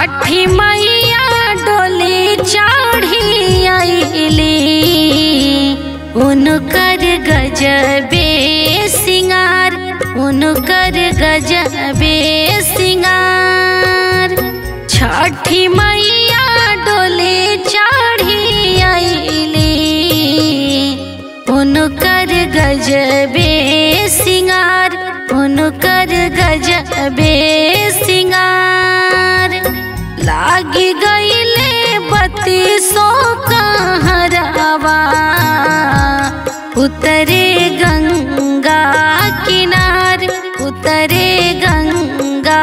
छठी मैया डोली चढ़ी आइली उनकर गजबे सिंगार उनकर गजबे सिंगार छठी मैया डोली चढ़ी आइली उनकर गजबे सिंगार उनकर गजबे सिंगार लागी गईले बत्तीसों कहरवा उतरे गंगा किनार उतरे गंगा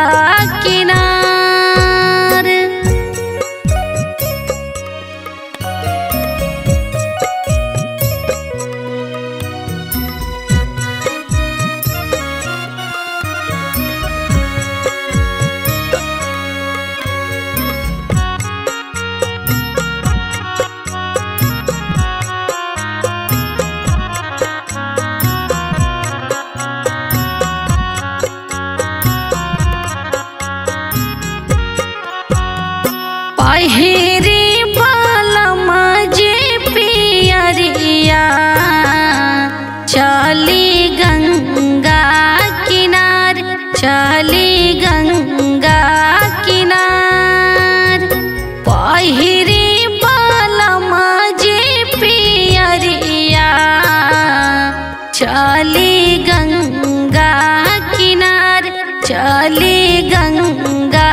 किनार पहिरी बालमा जे पियरिया चली गंगा किनार चली गंगा किनार पहिरी बालमा जे पियरिया चली गंगा किनार चली गंगा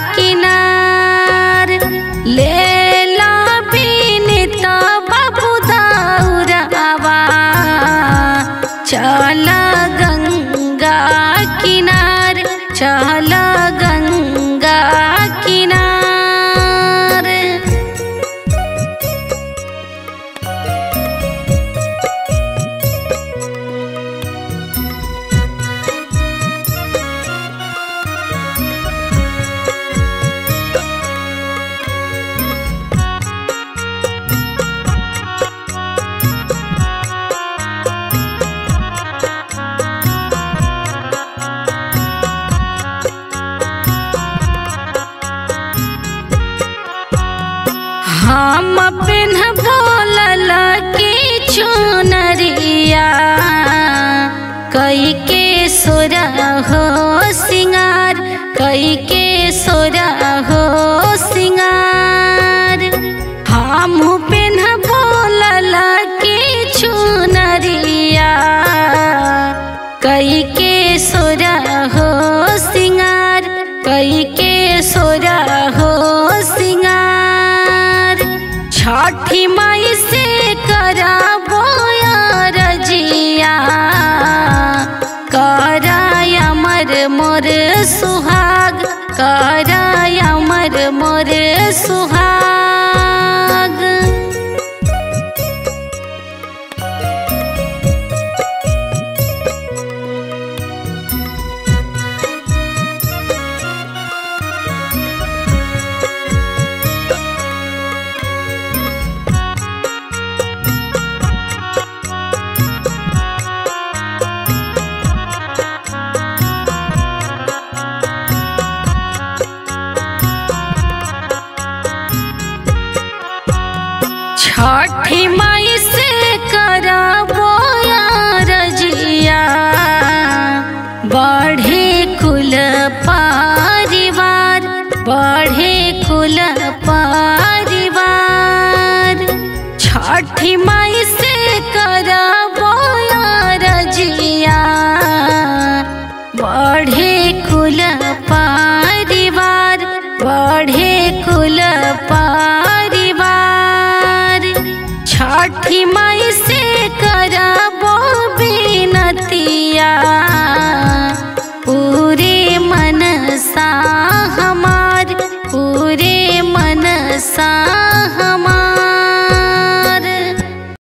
किनार लेला बिनित बाबू दाउरावा चल गंगा किनार चल गंगा किनार हम पिन्ह बोलल की चुनरिया कई के सोरा हो सिंगार कई के सोरा हो सिंगार हम पिन्ह बोलल की चुनरिया कई के